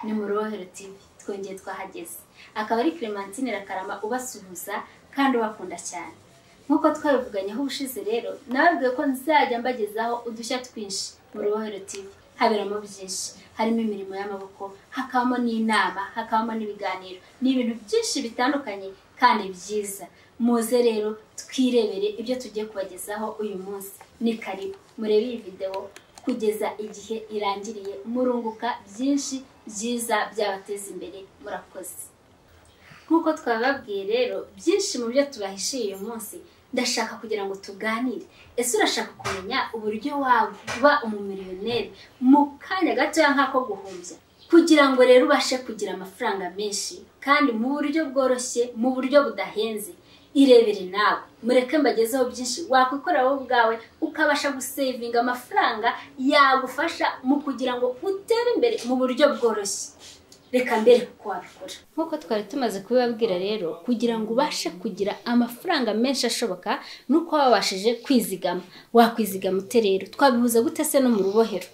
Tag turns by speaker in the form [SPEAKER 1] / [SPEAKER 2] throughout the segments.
[SPEAKER 1] Irohero TV twongeye twahageze akaba ari Clementine Rakarama ubasuhuza kandi ubakunda cyane nk'uko twabivuganyeho ubushize rero nababwiye ko nzajya mbagezaho udushya twinshi mu Irohero TV haberamo byinshi harimo imirimo y'amaboko hakabamo n'inama hakabamo n'ibiganiro ni ibintu byinshi bitandukanye kandi byiza muze rero twirebere ibyo tugiye kubagezaho uyu munsi ni karibu murebe iyi videwo kugeza igihe irangiriye murunguka byinshi byiza byabateza imbere murakoze nk'uko twababwiye rero byinshi mu byo tubahishiye uyu munsi ndashaka kugira ngo tuganire ese urashaka kumenya uburyo waba umumiliyoneri mu kanya gatoya nk'ako guhumbya kugira ngo rero ubashe kugira amafaranga menshi kandi mu buryo bworoshye mu buryo budahenze irebere nawe mureke mbagezeho byinshi wakwikorera wowe ubwawe ukabasha gusevinga amafaranga yagufasha mu kugira ngo utere imbere mu buryo bworoshye reka mbere kuko wabikora nk'uko twari tumaze kubibabwira rero kugira ngo ubashe kugira amafaranga menshi ashoboka ni uko waba wabashije kwizigama wakwizigama ute rero twabihuza gute se no mu rubohero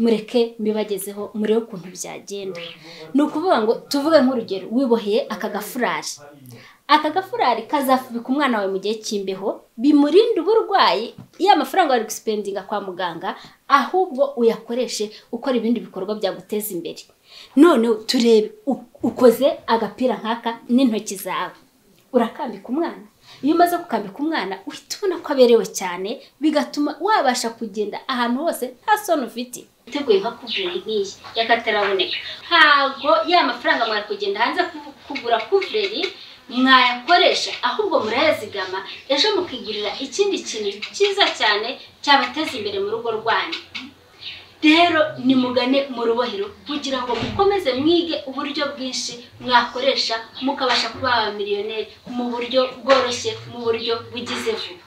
[SPEAKER 1] mureke mbibagezeho murebe ukuntu byagenda ni ukuvuga ngo tuvuge nk'urugero wiboheye aka gafurari aka gafurari kazafubika umwana wawe mu gihe cy'imbeho bimurinde uburwayi iyo amafaranga wari guspendinga kwa muganga ahubwo uyakoreshe ukora ibindi bikorwa byaguteza imbere noneho turebe ukoze agapira nk'aka n'intoki zawe urakambika umwana iyo umaze gukambika umwana uhita ubona ko aberewe cyane bigatuma wabasha kugenda ahantu hose nta soni ufite iteguye nka kuvureri nk'iyi y'akataraboneka ntabwo ya mafaranga mwari kugenda hanze kugura kuvureri mwayakoresha ahubwo murayazigama ejo mukigurira ikindi kintu cyiza cyane cyabateza imbere mu rugo rwanyu rero nimugane mu rubohero kugira ngo mukomeze mwige uburyo bwinshi mwakoresha mukabasha kuba abamiliyoneri mu buryo bworoshye mu buryo bugize vuba